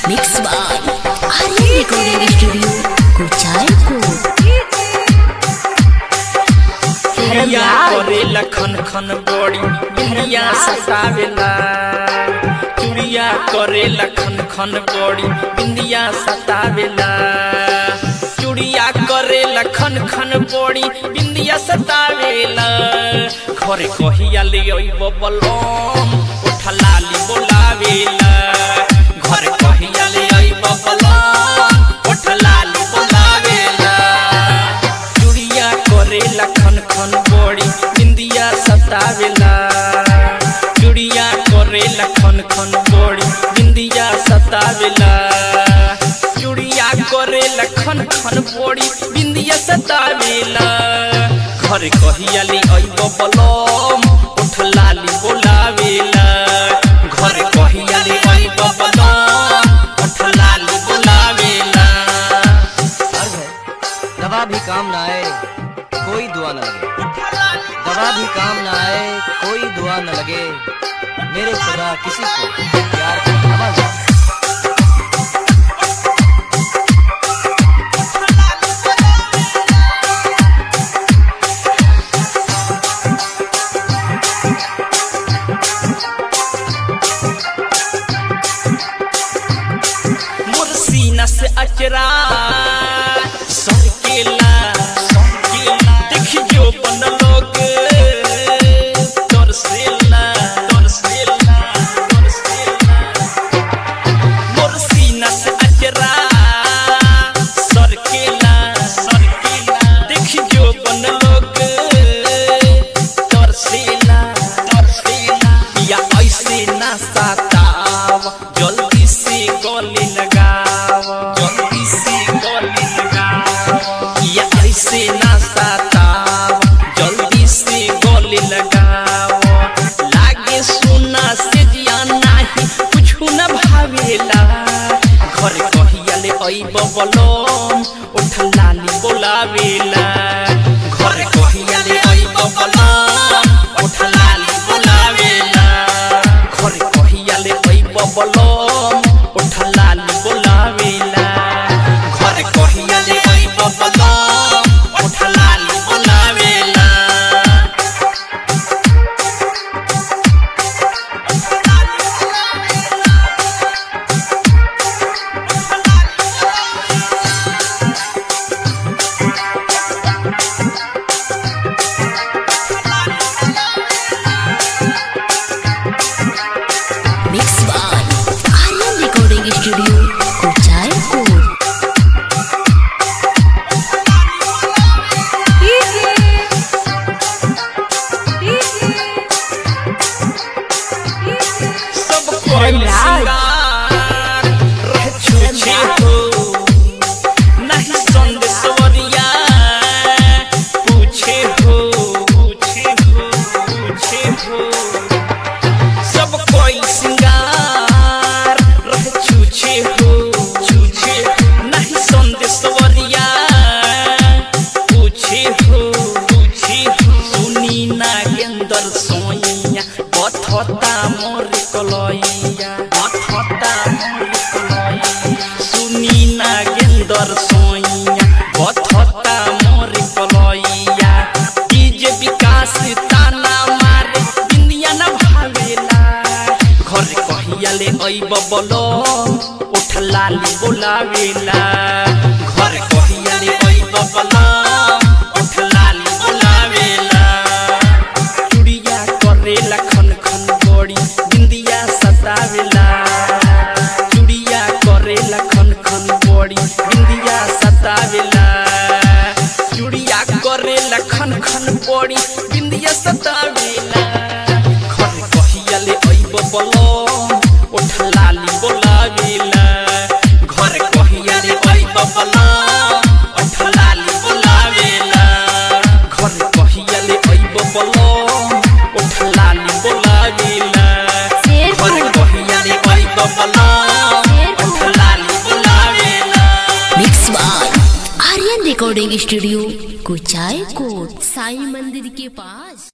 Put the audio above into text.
Mix by Aryan Recording Studio, Kuchai Kode. बिंदिया करेला खन खन बड़ी बिंदिया सतावेला चुड़िया करेला खन खन बड़ी बिंदिया सतावेला चुड़िया करेला खन खन बड़ी बिंदिया सतावेला घरे कहिया ले अइब बलम उठा लाली बोलावेला घरे कहिया ले अइब बलम उठा लाली बोलावेला चुड़िया करेला खन खन बड़ी बिंदिया सतावेला चुड़िया करेला खन खन बड़ी बिंदिया सतावेला चुड़िया करेला खन खन बड़ी बिंदिया सतावेला घर कहिया ले अइब बलम उठ लाली बोलावेला घर कहिया ले अइब बलम उठ लाली बोलावेला अर्ज है दवा भी काम ना आए कोई दुआ न लगे दवा भी काम ना आए कोई दुआ न लगे मेरे खुदा किसी को प्यार की हवा दे। मोर सीना से अचरा सरकेला सरकेला देखी जो बन लोग तरसेला तरसेला तरसेला मोर सीना से अचरा सरकेला सरकेला देखी जो बन लोग तरसेला तरसेला या ऐसे ना सताव जल्दी से गले लगाव जल्दी से गले लगाव या ऐसे ना सताव जल्दी से गले लगाव लागे सुना से जिया नाही कुछ न भावेला घर कहिया ले अइब बलम उठ लाली बोलावेला घर कहिया ले अइब बलम उठ लाली बोलावेला घर कहिया ले अइब बलम उठ लाली बोलावेला घर कहिया ले अइब बलम उठ लाली बोलावेला Mix by Aryan Recording Studio, Kuchai Kode. सब कोई सिंगार रह छूछे हो नहीं संदेशवरिया पूछे हो पूछे हो पूछे हो सब कोई सिंगार रह छूछे हो छूछे नहीं संदेशवरिया पूछे हो पूछे हो सुनी नागेंद्र सोइया बथता मोर कलैया बथता मोर कलैया सुनी नागेंद्र सोइया बथता मोर कलैया डीजे विकास ताना मारे बिंदिया न भावेला घर कहिया ले अइब बलम उठ लाली बोलावेला घर कहिया ले अइब बलम उठ लाली बोलावेला चुड़िया करेला खन खन बड़ी बिंदिया सतावेला चुड़िया करेला खन खन बड़ी बिंदिया सतावेला चुड़िया करेला खन खन बड़ी बिंदिया सतावेला घर कहिया ले अइब बलम उठ लाली बोलावेला घर कहिया ले अइब बलम उठ लाली बोलावेला घर कहिया ले अइब बलम उठ लाली बोलावेला घर कहिया ले अइब बलम उठ लाली बोलावेला Mix by Aryan Recording Studio, Kuchai Kode. साईं मंदिर के पास